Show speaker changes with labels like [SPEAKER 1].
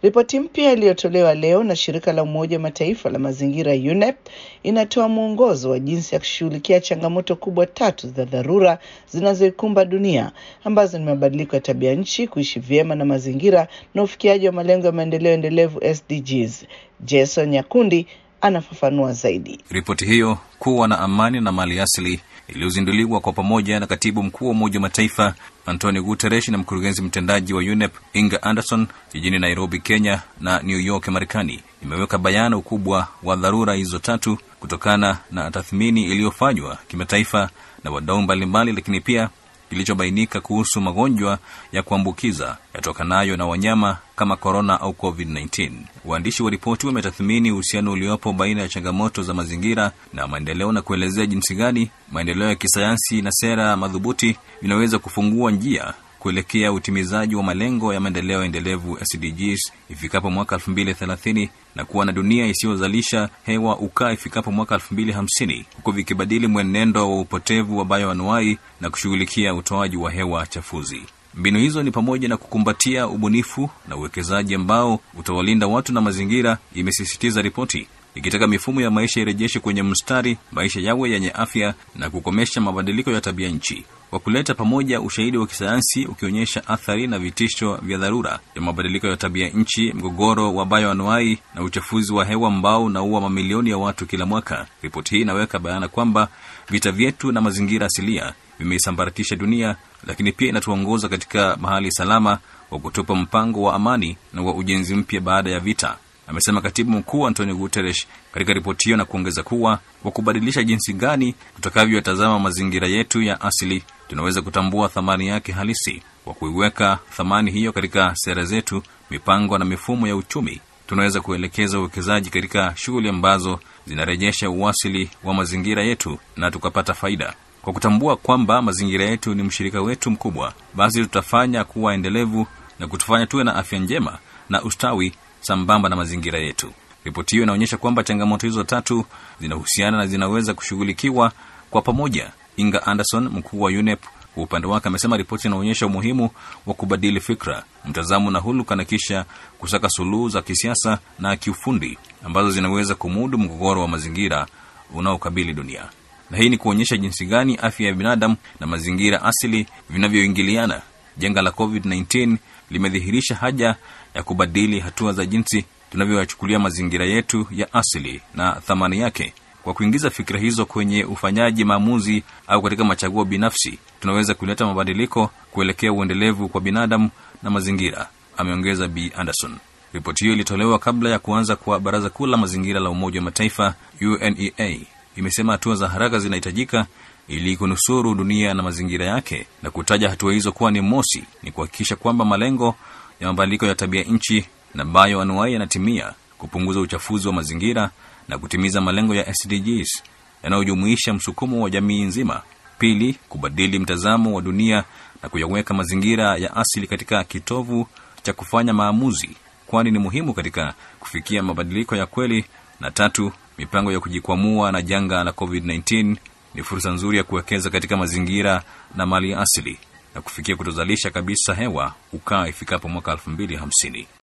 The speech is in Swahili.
[SPEAKER 1] Ripoti mpya iliyotolewa leo na shirika la Umoja wa Mataifa la mazingira UNEP inatoa mwongozo wa jinsi ya kushughulikia changamoto kubwa tatu za dharura zinazoikumba dunia ambazo ni mabadiliko ya tabia nchi, kuishi vyema na mazingira na ufikiaji wa malengo ya maendeleo endelevu SDGs. Jason Nyakundi anafafanua zaidi.
[SPEAKER 2] Ripoti hiyo kuwa na amani na mali asili iliyozinduliwa kwa pamoja na katibu mkuu wa Umoja wa Mataifa Antonio Guterres na mkurugenzi mtendaji wa UNEP Inga Anderson jijini Nairobi, Kenya na New York, Marekani, imeweka bayana ukubwa wa dharura hizo tatu kutokana na tathmini iliyofanywa kimataifa na wadau mbalimbali, lakini pia kilichobainika kuhusu magonjwa ya kuambukiza yatokanayo na wanyama kama korona au COVID-19. Waandishi wa ripoti wametathmini uhusiano uliopo baina ya changamoto za mazingira na maendeleo na kuelezea jinsi gani maendeleo ya kisayansi na sera madhubuti vinaweza kufungua njia kuelekea utimizaji wa malengo ya maendeleo endelevu SDGs ifikapo mwaka 2030 na kuwa na dunia isiyozalisha hewa ukaa ifikapo mwaka 2050 huku vikibadili mwenendo wa upotevu wa bayoanuai na kushughulikia utoaji wa hewa chafuzi. Mbinu hizo ni pamoja na kukumbatia ubunifu na uwekezaji ambao utawalinda watu na mazingira, imesisitiza ripoti ikitaka mifumo ya maisha irejeshe kwenye mstari, maisha yawe yenye afya na kukomesha mabadiliko ya tabia nchi, kwa kuleta pamoja ushahidi wa kisayansi ukionyesha athari na vitisho vya dharura ya mabadiliko ya tabia nchi, mgogoro wa bayoanuai na uchafuzi wa hewa ambao unaua mamilioni ya watu kila mwaka. Ripoti hii inaweka bayana kwamba vita vyetu na mazingira asilia vimeisambaratisha dunia, lakini pia inatuongoza katika mahali salama wa kutupa mpango wa amani na wa ujenzi mpya baada ya vita amesema katibu mkuu Antonio Guterres katika ripoti hiyo, na kuongeza kuwa kwa kubadilisha jinsi gani tutakavyotazama mazingira yetu ya asili, tunaweza kutambua thamani yake halisi. Kwa kuiweka thamani hiyo katika sera zetu, mipango na mifumo ya uchumi, tunaweza kuelekeza uwekezaji katika shughuli ambazo zinarejesha uasili wa mazingira yetu na tukapata faida. Kwa kutambua kwamba mazingira yetu ni mshirika wetu mkubwa, basi tutafanya kuwa endelevu na kutufanya tuwe na afya njema na ustawi sambamba na mazingira yetu. Ripoti hiyo inaonyesha kwamba changamoto hizo tatu zinahusiana na zinaweza kushughulikiwa kwa pamoja. Inga Anderson, mkuu wa UNEP, kwa upande wake amesema ripoti inaonyesha umuhimu wa kubadili fikra, mtazamo na huluka na kisha kusaka suluhu za kisiasa na kiufundi ambazo zinaweza kumudu mgogoro wa mazingira unaokabili dunia, na hii ni kuonyesha jinsi gani afya ya binadamu na mazingira asili vinavyoingiliana. Janga la COVID-19 limedhihirisha haja ya kubadili hatua za jinsi tunavyoyachukulia mazingira yetu ya asili na thamani yake. Kwa kuingiza fikira hizo kwenye ufanyaji maamuzi au katika machaguo binafsi, tunaweza kuleta mabadiliko kuelekea uendelevu kwa binadamu na mazingira, ameongeza B Anderson. Ripoti hiyo ilitolewa kabla ya kuanza kwa Baraza Kuu la Mazingira la Umoja wa Mataifa, UNEA. Imesema hatua za haraka zinahitajika ili kunusuru dunia na mazingira yake, na kutaja hatua hizo kuwa ni mosi, ni kuhakikisha kwamba malengo ya mabadiliko ya tabia nchi na bayoanuai yanatimia, kupunguza uchafuzi wa mazingira na kutimiza malengo ya SDGs yanayojumuisha msukumo wa jamii nzima. Pili, kubadili mtazamo wa dunia na kuyaweka mazingira ya asili katika kitovu cha kufanya maamuzi, kwani ni muhimu katika kufikia mabadiliko ya kweli. Na tatu, mipango ya kujikwamua na janga la COVID-19 ni fursa nzuri ya kuwekeza katika mazingira na mali asili na kufikia kutozalisha kabisa hewa ukaa ifikapo mwaka 2050.